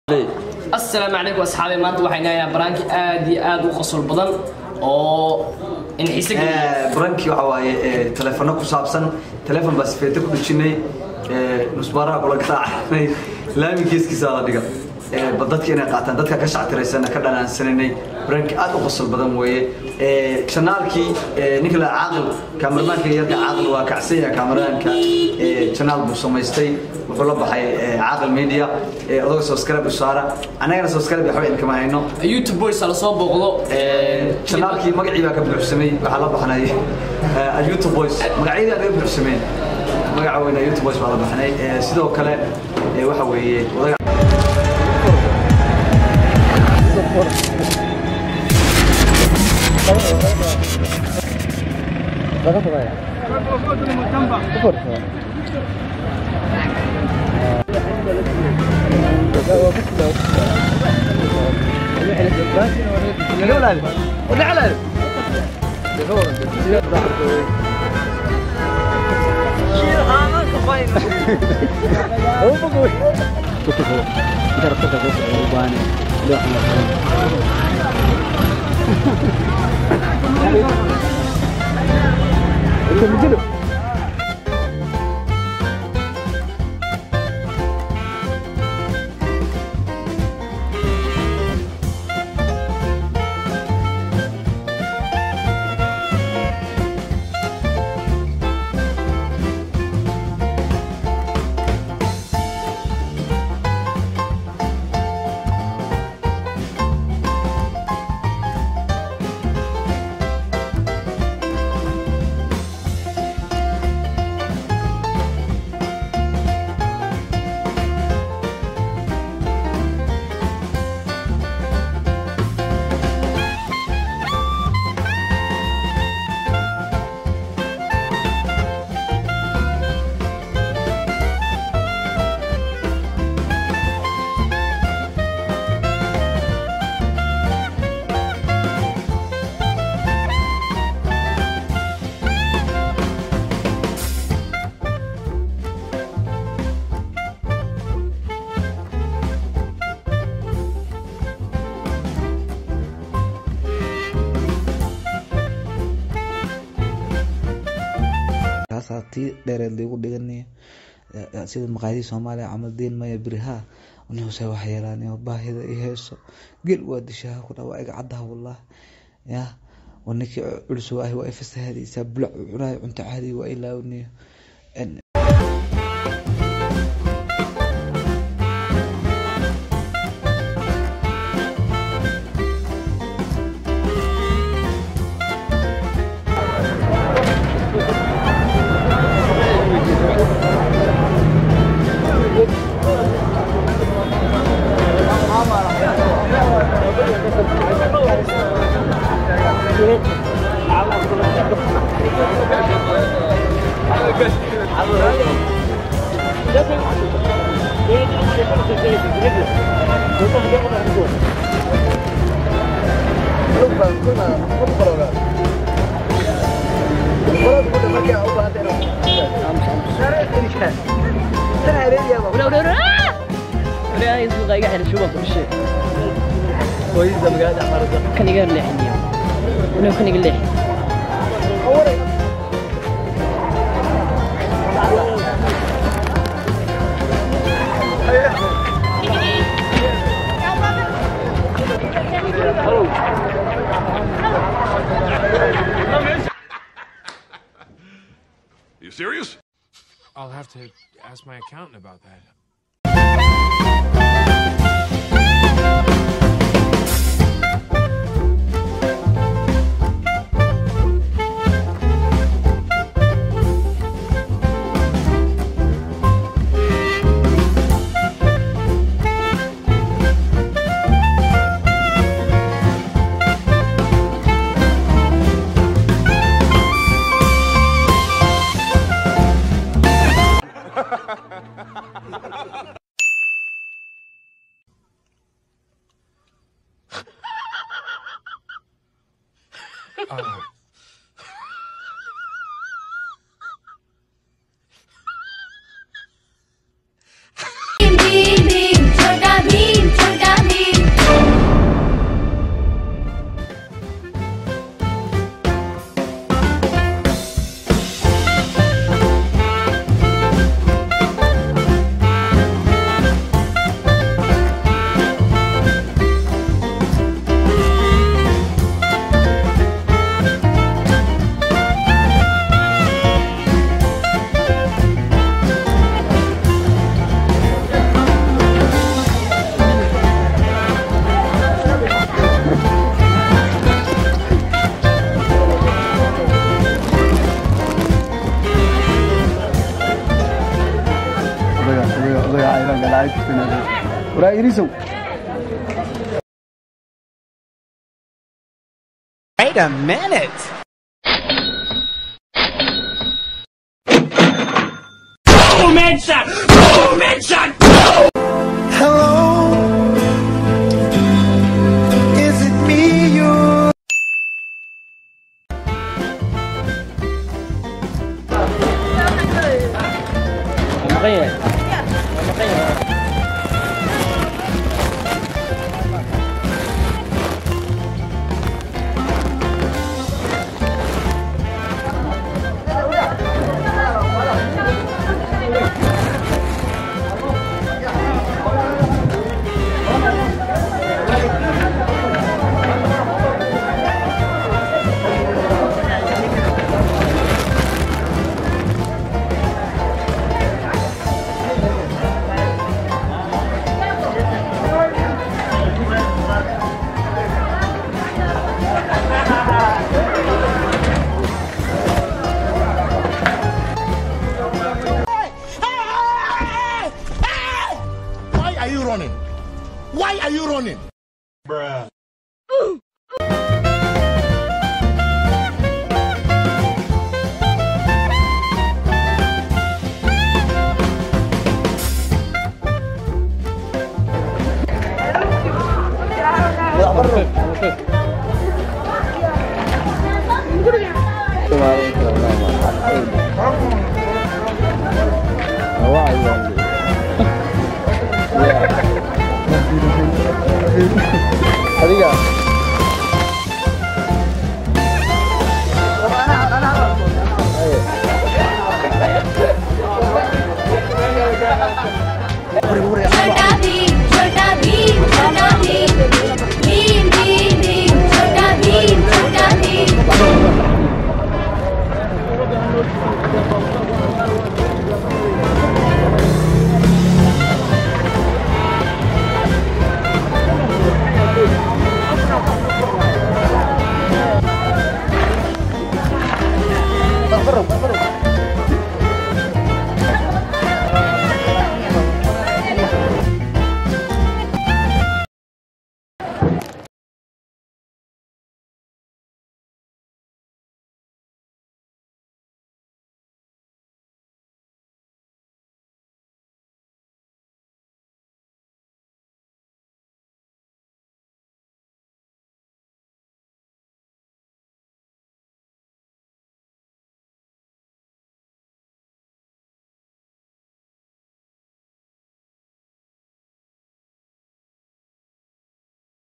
asalaamu calaykum asxaabi maanta waxaan inayaa baraanki aad iyo aad u qosol badan oo in xiise geliya barankii waxa waaye ee, taleefano ku saabsan taleefon baa sifeete ku dhejinay ee, nusbaaraha kula garaacnay laami geeskiisa la dhiga Ee, ba dadka inay qaataan dadka ka shactiraysana ka dhanaansananay baranki aad u qosol badan weeye Ee, janaalkii ee, ninka la caaqil kaamarmaanka yarka caaqil waa kacsan yahay kaamaraanka ee, janaal buu samaystay wuxuu la baxay ee, caaqil media ee, odaga subscribe u saara annagana subscribe waxba inkama hayno youtube boys la soo booqdo janaalkii magacii baa ka buuxsamay waxaa la baxnay eh, youtube boys magacyadii aa laga buuxsameen magaca weyna youtube boys baa la baxnay Eh, sidoo kale eh, waxa weeye wadaga kaasaa tii dheereed liigu dhiganaya sida maqaayadii soomaaliya camal diin maya beriha nuse wax yeelaan baahida i heeso gel waa dishaha ku dhawa iga caddaha wallah ya waa ninkii culus waahi waa ifasahadaysaa bulac cunaay cunto caadi waa ilaawniyo You serious? I'll have to ask my accountant about that. Bhim भीम भीम छोटा Bhim waraa irisow Wait a minute. Why are you running? Why are you running? Wah, iya.